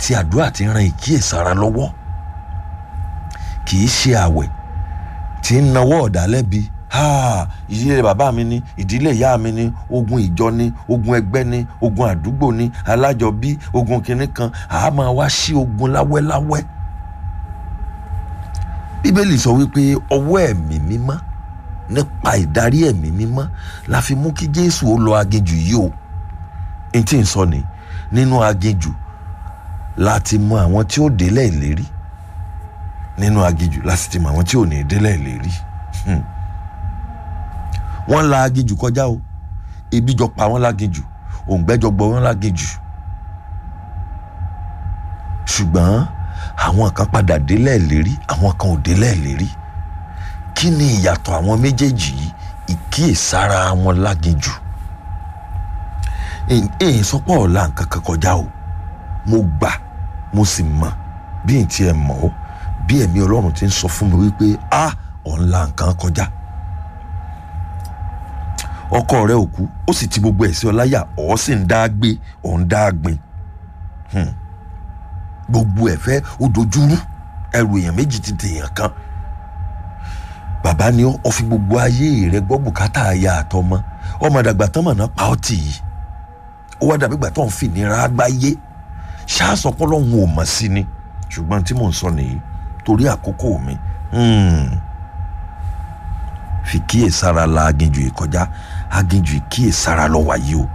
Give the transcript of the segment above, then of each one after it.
àti àdúrà tí ń ran ìkíyèsára lọ́wọ́ kì í ṣe àwẹ̀ tí ń nawọ́ ọ̀dàlẹ́bi ìdílé bàbá mi ni ìdílé ìyá mi ni ogun ìjọ ni ogun ẹgbẹ́ ni ogun àdúgbò ni alájọbí ogun kìnnì kan àá máa wá sí ogun láwẹ́láwẹ́ bíbélì sọ wípé ọwọ́ ẹ̀mí mímọ́ nípa ìdarí ẹ̀mí mímọ́ la fi mú kí jésù ó lọ aginjù yìí o n tí ń sọ ni nínú aginjù láti mọ àwọn tí ó délẹ̀ ìlérí nínú aginjù láti ti mọ àwọn tí ò ní délẹ̀ ìlérí wọ́n la aginjù kọjá o ebi jọ pa wọ́n láginjù òǹgbẹ́jọ gbọ́ wọ́n láginjù ṣùgbọ́n àwọn kan padà délẹ̀ ìlérí àwọn kan ò délẹ̀ ìlérí kí ni ìyàtọ̀ àwọn méjèèjì yìí ìkíyèsára wọn láginjù èyí sọpọ̀ ọ̀la nǹkan kan kọjá o mo gbà mo sì mọ̀ bí n tiẹ̀ mọ̀ ó bí ẹ̀mí ọlọ́run ti ń sọ fún mi wípé a ọ̀la nǹkan kọjá ọkọ rẹ ò kú ó sì ti gbogbo ẹ̀ sí ọ láyà ọ̀ sì ń dá gbé ọ̀ ń dá gbin gbogbo ẹ̀ fẹ́ ó dojúrú ẹrù èèyàn méjì ti dèèyàn kan bàbá ni ó fi gbogbo ayé rẹ gbọ́ bùkátà aya àtọmọ ọmọ àdàgbà tán mọ̀nà pa ọ́ tì yìí ó wá dàbí ìgbà tó ń fi ìnira gbáyé ṣáàsọpọ̀ lọ́hùn ò mọ̀ sí ni ṣùgbọ́n tí mò ń sọ nìyí torí àkókò mi fi kíyèsára la aginjù ìkọjá aginjù ìkíyèsára lọ wáyé o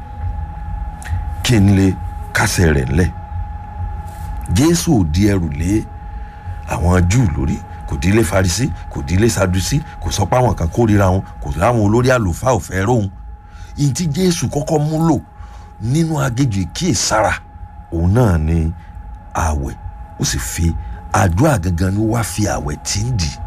kí n lè kásẹ̀ rẹ̀ ńlẹ̀ jésù ò di ẹrù lé àwọn júù lórí kò dílé farisi kò dílé sadusi kò sọ pé àwọn kan kórìíra wọn kò láwọn olórí àlùfáà ò fẹ́ róhun ìyìn tí jésù kọ́kọ́ mú lò nínú aginjù ìkíyèsára òun náà ni ààwẹ̀ ó sì fi àdúrà gangan ni wàá fi ààwẹ̀ tí ń dì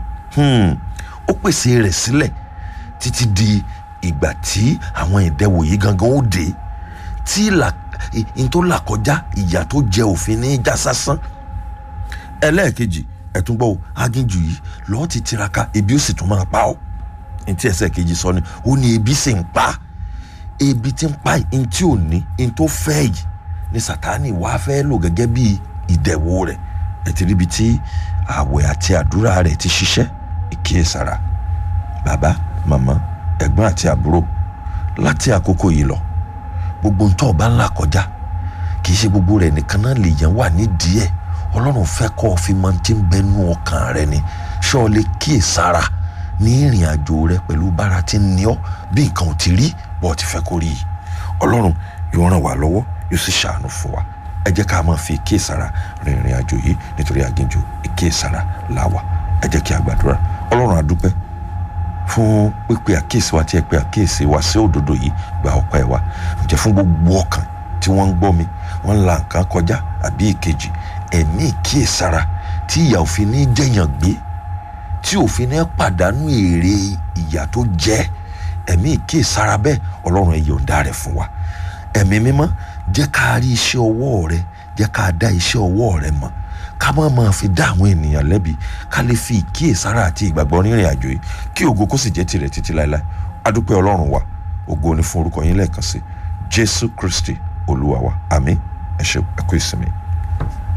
ó pèsè rẹ̀ sílẹ̀ títí di ìgbà tí àwọn ìdẹwò yìí gangan ó dé tí n tó là kọjá ìyà tó jẹ òfin ní já sásán ẹlẹ́ẹ̀kejì ẹ̀tún gbọ́ aginjù yìí lọ́ọ́ ti tiraka ebi ó sì tún máa pa ọ́ ní tí ẹsẹ̀ kejì sọ ni ó ní ebi sì ń pa ebi tí ń pa yìí tí ò ní ní tó fẹ́ yìí ní sàtáni wàá fẹ́ lò gẹ́gẹ́ bí ìdẹ̀wò rẹ̀ ẹ ti ríbi tí àwẹ̀ àti àdúrà rẹ̀ ti ṣiṣẹ́ ìkíyèsára bàbá màmá ẹ̀gbọ́n àti àbúrò láti àkókò yìí lọ gbogbo ń tọ́ ọba ńlá kọjá kì í ṣe gbogbo rẹ̀ nìkan náà lè yẹn wà nídìí ẹ̀ ọlọ́run fẹ́ kọ́ ọ fi máa ti ń bẹnu ọkàn rẹ ni ṣọ́ ọ lè kíyèsára ní ìrìn àjò rẹ pẹ̀lú bára tí ń ní ọ bí nǹkan ò ti rí bọ́ọ̀ ti fẹ́ kó rí i ọlọ́run yóò ràn wá lọ́wọ́ yóò sì ṣàánú fún wa ẹ jẹ́ ká máa fi kíyèsára rin ìrìn àjò yìí nítorí aginjù ìkíyèsára làwà ẹ jẹ́ kí a gbàdúrà ọlọ́run a dúpẹ́ fún pípe àkíyèsí wa tí ẹ pe àkíyèsí wa sí òdodo yìí gba ọpẹ́ wa ǹjẹ́ fún gbogbo ọkàn tí wọ́n ń gbọ́ mi wọ́n ń la nǹkan kọjá àbí ìkejì ẹ̀mí ìkíyèsára tí ìyà òfin ní jẹ̀yàn gbé tí òfin ní pàdánù èrè ìyà tó jẹ́ ẹ̀mí ìkíyèsára bẹ́ẹ̀ ọlọ́run ẹ yọ̀ǹda rẹ̀ fún wa ẹ̀mí mímọ́ jẹ́ ká rí iṣẹ́ ọwọ́ rẹ jẹ́ ká dá iṣẹ́ ọwọ́ rẹ mọ̀ ká má máa fi dá àwọn ènìyàn lẹ́bi ká lè fi ìkíyèsára àti ìgbàgbọ́ rìnrìn àjò yìí kí ògo kó sì jẹ́ tirẹ̀ títí láéláé adúpẹ́ ọlọ́run wa ògo ni fún orúkọ yín lẹ́ẹ̀kan sí jésù kristi olúwa wa àmín ẹ ṣé ẹ kú ìsinmi.